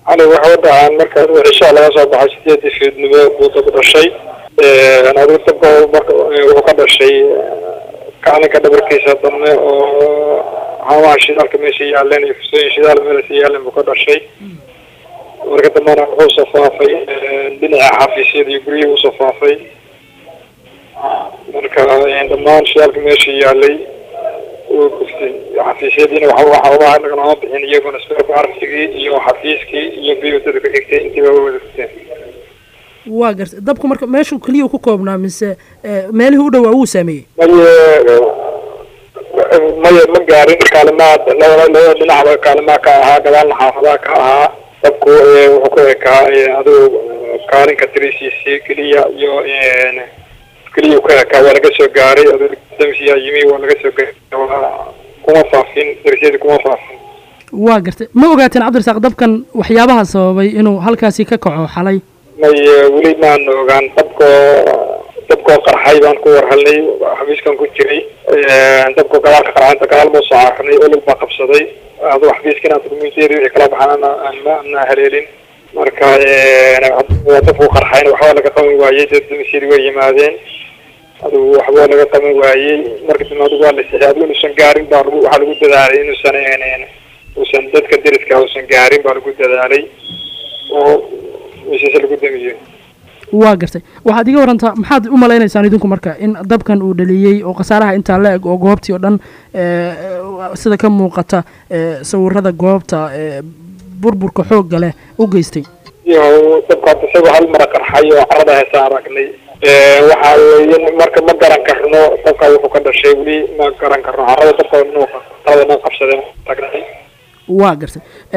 cali waxa u dhacaan marka cishaa laga soo baxay sideedii fiidnimo buu dab dhashay adigu dabka marka wuxuu ka dhashay kaalinka dhabarkiisa dambe oo haamaha shidaalka meesha yaaleen iyo fusooyin shidaal meelasa yaaleen buu ka dhashay marka dambena wuxuu soo faafay dhinaca xafiisyada iyo guryihii usoo faafay marka dhammaan shidaalka meesha yaalay wuu guftay xafiisyadiina waxa waxaaba naganama bixin iyaguna sperbartigii iyo xafiiskii iyo biyutada ku xigtay intiiba way wada gufteen waa gartay dabku marka meeshuu keliya ku koobnaa mise meelihii u dhowaa wuu saameeyey maye maya ma gaarin kaalimaha labada labada dhinacba kaalimaha ka ahaa gadaalna xaafadaha ka ahaa dabku wuxuu ku ekaa adigu kaalinka tirisiisi keliya iyo keliya ka ekaa waa laga soo gaaray damsiyaa yimi waa laga soo gaaray kuma faafin darisyadii kuma faafin waa gartay ma ogaateen cabdirasaaq dabkan waxyaabaha sababay inuu halkaasi ka kaco xalay may weli maan ogaan dabkoo dabkoo qarxay baan ku warhalnay xafiiskan ku jiray dabkoo gadaalka qarxay gadaal buu soo carnay olol baa qabsaday adu xafiiskina dukumentiyadii wixii kala baxaan ana haleelin marka dabku qarxayna waxba laga qaban waayey dad dumisyadii way yimaadeen adigu waxba laga qaban waayey marka dambe adigu waa la sixi adigu inuusan gaarin baa lagu waxaa lagu dadaalay inuusan uusan dadka deriska uusan gaarin baa lagu dadaalay oo meeshaas lagu damiyo waa gartay waxaad iga warantaa maxaad u malaynaysaan idinku marka in dabkan uu dhaliyey oo khasaaraha intaa la eg oo goobtii oo dhan sida ka muuqata sawirada goobta burburka xoogga leh u geystay iyo dabkaas isagoo hal mara qarxay oo carada heesaan aragnay waxa weeye marka ma garan karno dabka wuxuu ka dhashay weli ma garan karno carada dabka inuu carada dhan qabsadeen aragnay waa gartay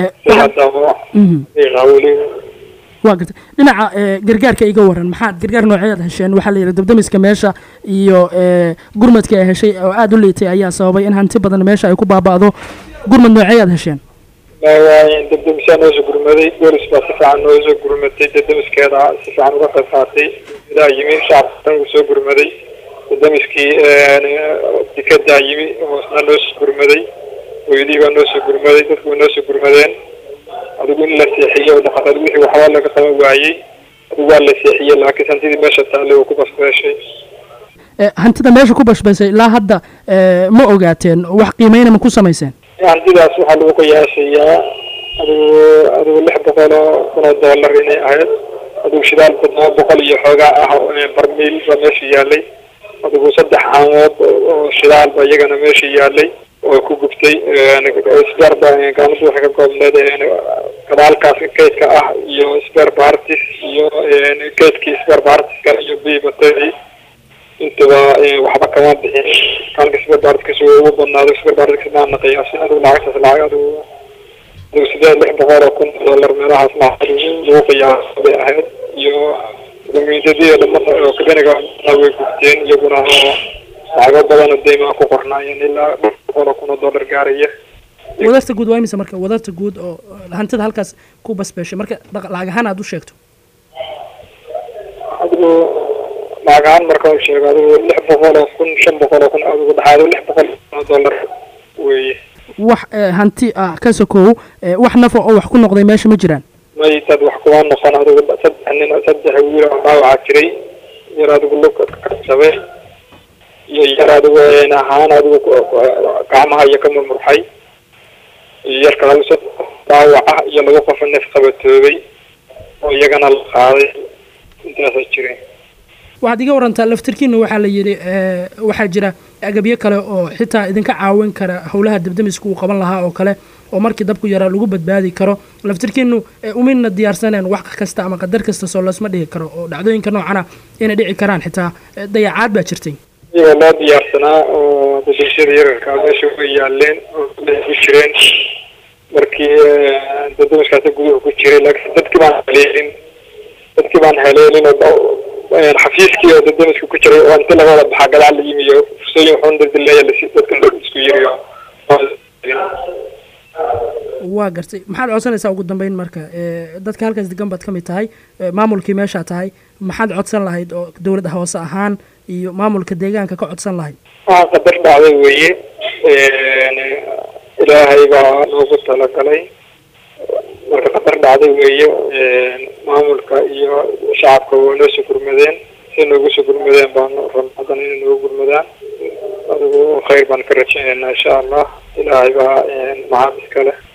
weli waa gartay dhinaca gargaarka iga waran maxaad gargaar nooceeyaad hesheen waxaa la yidhi dabdamiska meesha iyo gurmadka ay heshay oo aada u liitay ayaa sababay in hanti badan meesha ay ku baaba'do gurmad nooceeyaad hesheen dabdamisaa noosoo gurmaday boolis baa si fiican noosoo gurmatay dabdamiskeeda si fiican uga qayb qaatay daa yimi shacabka uu soo gurmaday dabdamiskii dikadaa yimi oo isna noosoo gurmaday hooyadii baa noosoo gurmaday dadku way noosoo gurmadeen adigu in la seexiyo dhaqataa wixii waxba laga qaban waayey adigu waa la seexiyey laakiin hantidii meesha taale uu ku basbeeshay hantida meesha ku bashbaysay ilaa hadda ma ogaateen wax qiimeyna ma ku samayseen hantidaas waxaa lagu qiyaasayaa adigu adigu lix boqol oo kun oo dollar inay ahayd adigu shidaal todoba boqol iyo xoogaa ah barmiil baa meesha yaalay adigu saddex caamood oo shidaal ba iyagana meesha yaalay oo ku gubtay sberba gaaladu waxay ka koobneed gadaalkaas kaydka ah iyo sber bartis iyo kaydkii sber bartiska iyo bibateri intaba waxba kama bixin kaalka sber bartikas ugu badnaado sber bartikas maana qiyaasin adigu lacagtaas lacag adigu adigu sideed lix boqol oo kun dollar meelahaas lacag lagu qiyaasa bay ahayd iyo dukumentiyadii dhamada oo kabeniga way gubteen iyaguna oo lacago badan oo deymaa ku qornaayeen ilaa boqol oo kun oo dollar gaaraya wadarta guud waa imisa marka wadarta guud oo hantida halkaas ku basbeeshay marka lacag ahaan aada u sheegto adigu lacag ahaan marka u sheego adigu lix boqol oo kun shan boqol oo kun adigu dhaxaado lix boqol oo dollar weeye wax hanti ah ka sokow wax nafa oo wax ku noqday meesha ma jiraan may dad wax kuma noqon adigu saddex nin saddex wiil oo dhaawacaa jiray yar adigu lug kasabay iyo yar adigu ahaan adigu gacmaha iyo ka murmurxay iyo yarka lagu soo dhaawaca iyo lagu qofa neef qabatoobay oo iyagana la qaaday intaasa jireen waxaad iga warantaa laftirkiina waxaa la yidhi waxaa jira agabyo kale oo xitaa idinka caawin kara howlaha dabdamiska uu qaban lahaa oo kale oo markii dabku yaraa lagu badbaadi karo laftirkiinu umidna diyaarsaneen wax kasta ama qadar kasta soo loosma dhigi karo oo dhacdooyinka noocana inay dhici karaan xitaa dayacaad baa jirtay iyagoo loo diyaarsanaa oo dadashada yararka meesha way yaaleen oo ku jireen markii dadamiskaasi guduhu ku jiray laakiin dadkii baan haleelin dadkii baan haleelin oo xafiiskii oo dadamiska ku jiray oo inti laga wada baxaa gadaal la yimi iyo fursooyin wuxuun dadaleeya lasi dadka isku yiriyo waa gartay maxaad codsanaysaa ugu dambeyn marka dadka halkaas degan baad ka mid tahay maamulkii meeshaa tahay maxaad codsan lahayd oo dowlad hoose ahaan iyo maamulka deegaanka ka codsan lahayd waa qadar dhacday weeye ilaahay baa noogu talagalay marka khatar dhacday weeye maamulka iyo shacabka waa noo soo gurmadeen si noogu soo gurmadeen baanu rab haddana inay noogu gurmadaan adigu khayr baan ka rajaynaynaa insha allah ilaahay baa maxaad iskale